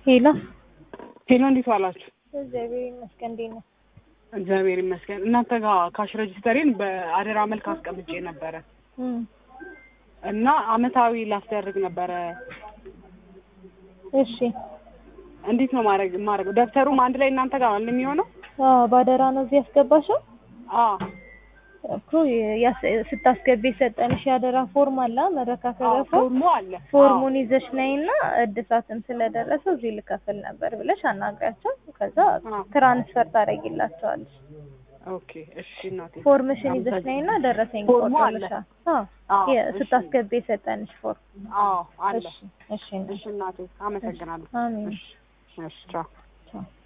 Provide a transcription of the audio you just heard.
ሄሎ ሄሎ፣ እንዴት ዋላችሁ? እግዚአብሔር ይመስገን። እንዴት ነው? እግዚአብሔር ይመስገን። እናንተ ጋር ካሽ ረጅስተሬን በአደራ መልክ አስቀምጬ ነበረ እም፣ እና አመታዊ ላስደርግ ነበረ። እሺ። እንዴት ነው ማድረግ ማድረግ? ደብተሩም አንድ ላይ እናንተ ጋር ነው የሚሆነው? አዎ፣ ባደራ ነው እዚህ ያስገባሽው አዎ እኮ ያስ- ስታስገቢ የሰጠንሽ ያደራ ፎርም አለ መረካከቢያ አዎ፣ ፎርም ፎርሙ አለ። ፎርሙን ይዘሽ ነይና እድሳትም ስለደረሰው እዚህ ልከፍል ነበር ብለሽ አናግሪያቸው። ከዛ አዎ። ትራንስፈር ታደርጊላቸዋለሽ። አዎ። ኦኬ፣ እሺ እናቴ። ፎርምሽን ይዘሽ ነይና ደረሰኝ ፎርሙ አለ። ቆርጦልሻል። አዎ አዎ፣ የ- እሺ። ስታስገቢ የሰጠንሽ ፎርም። አዎ፣ አለ። እሺ እሺ እሺ እናቴ፣ አመሰግናለሁ። አሜን። እሺ፣ እሺ፣ ቻው። ቻው